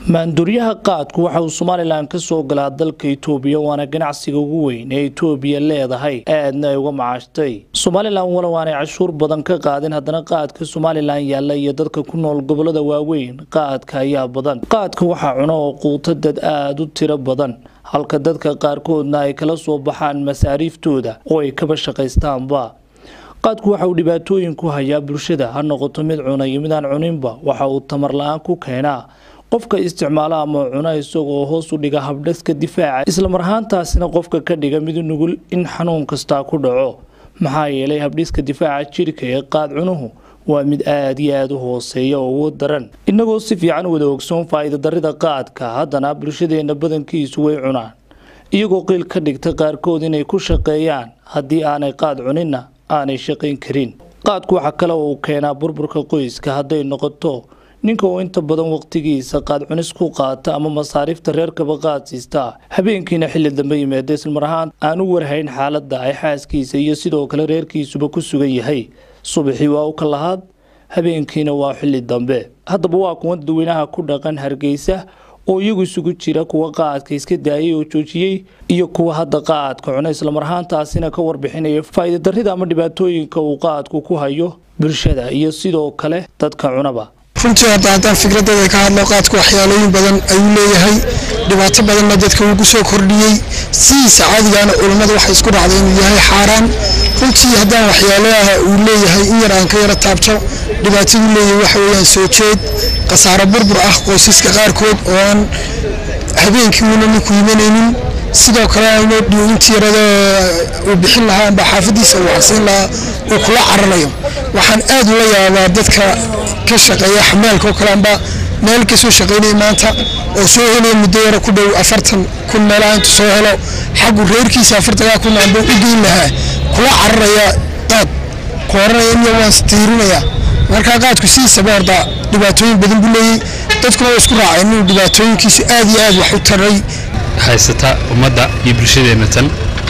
maanduuryaha qaadku waxa uu somalilan ka soo galaa dalka itoobiya waana ganacsiga ugu weyn ee itoobiya leedahay aadna ay uga macaashtay somalilan walow aanay cashuur badan ka qaadin haddana qaadka somalilan yaalla iyo dadka ku nool gobolada waaweyn qaadka ayaa badan qaadka waxaa cuno oo quuto dad aada u tiro badan halka dadka qaarkoodna ay kala soo baxaan masaariiftooda oo ay kaba shaqaystaanba qaadku waxa uu dhibaatooyin ku hayaa bulshada ha noqoto mid cuna iyo mid aan cuninba waxa uu tamar la-aan ku keenaa qofka isticmaala ama cuna isagoo hoos u dhiga habdhaska difaaca islamar ahaantaasina qofka ka dhiga mid nugul in xanuun kastaa ku dhaco maxaa yeelay habdhiska difaaca jirka ee qaad cunuhu waa mid aada iyo aada u hooseeya oo ugu daran innagoo si fiican wada ogsoon faa'iida darida qaadka haddana bulshadeenna badankiisu way cunaan iyagoo qiil ka dhigta qaarkood inay ku shaqeeyaan haddii aanay qaad cuninna aanay shaqayn karin qaadku waxa kale uu keenaa burburka qoyska hadday noqoto ninka oo inta badan waqtigiisa qaad cunis ku qaata ama masaariifta reerkaba qaad siistaa habeenkiina xilli dambe yimaada islamar ahaan aan u warhayn xaaladda ay xaaskiisa iyo sidoo kale reerkiisuba ku sugan yahay subaxii waa u ka lahaad habeenkiina waa xilli dambe haddaba waa kuwan dadweynaha ku dhaqan hargeysa oo iyagu isugu jira kuwa qaadka iska daayay oo joojiyey iyo kuwa hadda qaadka cuna islamar ahaantaasina ka warbixinaya faa'iida darrida ama dhibaatooyinka uu qaadku ku hayo bulshada iyo sidoo kale dadka cunaba runtii hadda haddaan fikradeeda ka hadlo qaadku waxyaalooyin badan ayuu leeyahay dhibaato badanna dadka wuu ku soo kordhiyey sidiisa caadigaana culammadu waxay isku dhacday inuu yahay xaaraan runtii haddaan waxyaalaha uu leeyahay in yar aan ka yaro taabto dhibaataduu leeyahay waxa weeyaan soo jeed khasaaro burbur ah qoysaska qaarkood oo aan habeenkii uuna ninku imanaynin sidoo kale intii yarada uu bixin lahaa amba xaafadiisa uu cagsiin lahaa uu kula cararayo waxaan aad ula yaabaa dadka ka shaqeeya xamaalka oo kale amba meel ka soo shaqaynaya maanta oo soo helaya muddo yaro ku dhow afartan kun meelaha intuu soo helo xaggu reerkiisa afartankaa kun amba u geyn lahaa kula cararaya qaad ku oranaya in waan stiirinaya markaa qaadku sidiisaba horta dhibaatooyin badan buu leeyey dadkuna waa isku raaceen inuu dhibaatooyinkiisu aad iyo aad wax u taray haysata ummadda iyo bulshadeenna tan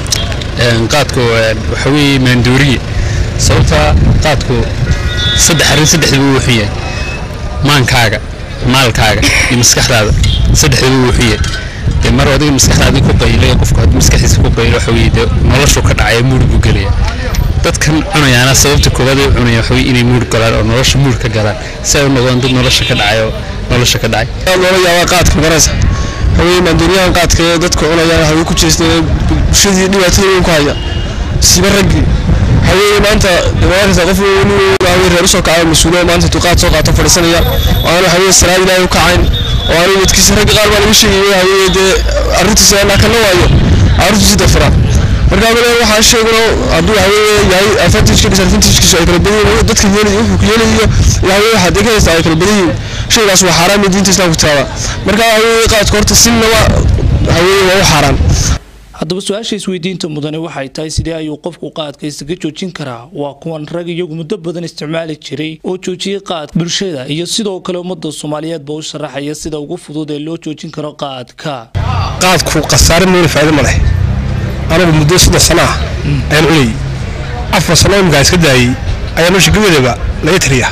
qaadku waxa weeye maandooriye sababta qaadku saddex arrin saddexdaba uu wuxuu yahay maankaaga maalkaaga iyo maskaxdaada saddexdaba uu wuxuu yahay dee mar adiga maskaxdaadii ku qaylay qofku haddii maskaxdiisa ku qaylo waxa weeye dee noloshu ka dhacaya muud buu gelaya dadkan cunayaana sababta koowaad ay cunayaan waxa weeye inay muud galaan oo nolosha muud ka galaan si ay u noqdaan dad nolosha ka dhacay oo nolosha ka dhacay loola yaabaa qaadka maraysa haween maanduuryahan qaadka ee dadka cunayaan haween ku jeesteen bulshadii dhibaatada weyn ku haya siba raggii haween maanta markasta qof haween reer usoo kacay mas-uuliya maanta intuu qaad soo qaato fadhiisanaya oo aanu haween salaad ilaahay u kacayn oo aanu midkiisa ragga qaar baa laga sheegaya haween dee arrintiisa anaa kana waayo carruurtiisi dafira marka abale waxaa sheegno hadduu haween yahay afartijka disadvantagekiisu ay kala badan yihiin dadka yeelay wuxuu ku yeelayo iyo haween waxaa dee ka haysta ay kala badan yihiin shaygaas waa xaaraan diinta islaamku taaba marka haween qaadka horta sinaba haween waa u xaaraan haddaba su-aasha isweydiinta mudane waxay tahay sidee ayuu qofku qaadka isaga joojin karaa waa kuwan rag iyagu muddo badan isticmaali jiray oo joojiyey qaadka bulshada iyo sidoo kale ummadda soomaaliyeedba u sharaxaya sida ugu fudud ee loo joojin karo qaadka qaadku khasaare meeli faa'iido ma leh anagu muddo saddex sano ah ayaan cunayay afar sano imika iska daayey ayaa nolosha gabadeeba laga tiriya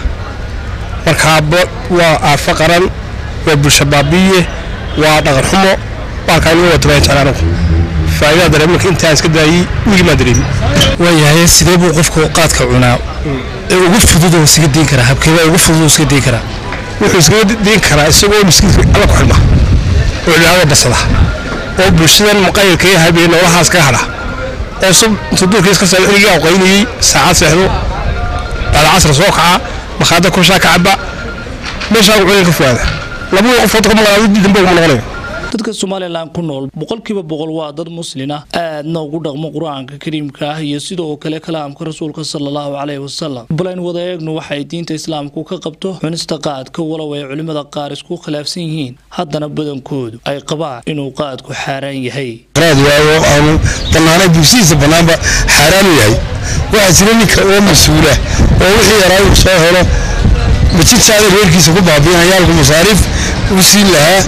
markaa waa aafo qaran waa bulsha baabi'iye waa dhaqan xumo baalkaa iniga wata baan jecel anagu faa'iidada dareemanka intaan iska daayey wigi maa dareemin waayahay sidee buu qofku qaadka cunaa ee ugu fudud oo iskaga diin karaa habkeebaa ugu fudud oo iskaga diin karaa wuxuu iskaga diin karaa isagoo miskiinka alla ku xidhma oo cibaadada basada oo bulshadan muqayilka ee habee noolahaas ka hadha oo sub intuu duurkiis ka soo xilligii aqaynayey saacad seexdo bacda casr soo kaca makhaada kushaa ka caba meeshaa cunin ka fogaada labada qofood ka maqnaado dambe uguma noqonayo dadka somalilan ku nool boqolkiiba boqol waa dad muslin ah aadna ugu dhaqmo qur-aanka kariimka ah iyo sidoo kale kalaamka rasuulka salallahu caleyhi wasalam balayn wada eegnu waxay diinta islaamku ka qabto cunista qaadka walow ay culimmada qaar isku khilaafsan yihiin haddana badankoodu ay qabaan inuu qaadku xaaraan yahay waayo aanu banaanay bulshadiisa banaanba xaaraanu yahay waxaa jira ninka oo mas-uula oo wixii yaraa uu soo helo majidsaada reerkiisa ku baabiinayaalku masaariif u siin lahaa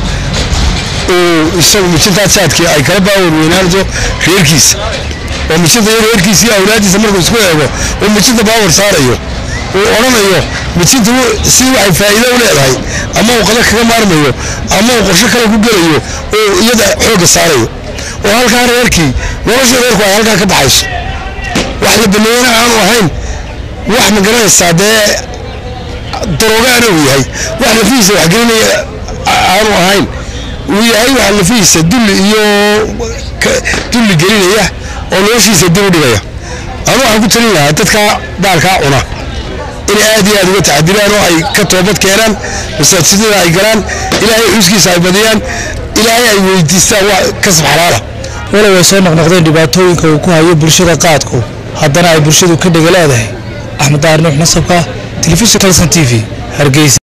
uu isagu mijintaa jaadkii ay kala baawar weynaanto reerkiisa oo mijinta reerkiisa iyo awlaadiisa markuu isku eego uu mijinta baawar saarayo uu odhanayo mijinta si waxay faa'iido u leedahay ama uu qada kaga maarmayo ama uu qorsho kale ku gelayo oo iyada xoogga saarayo oo halkaa reerkii nolosha reerku ay halkaa ka baxayso wax la baneeyana aanu ahayn wax ma garanaysaa dee daroogaana uu yahay wax lafihiisa waxgelinaya aanu ahayn uu yahay wax lafihiisa dulli iyo dulli gelinaya oo noloshiisa dib u dhigaya anu waxaan ku talin lahaa dadka baalkaa cuna inay aad iyo aad uga taxadiraan oo ay ka toobad keenaan masaajidada ay galaan ilaahay xuskiisa ay badiyaan ilaahay ay weydiistaan wax kasab xalaala walow ay soo noqnoqdeen dhibaatooyinka uu ku hayo bulshada qaadku haddana ay bulshadu ka dhega leedahay axmed daar nuux nasabka telefishin kalson t v hargeysa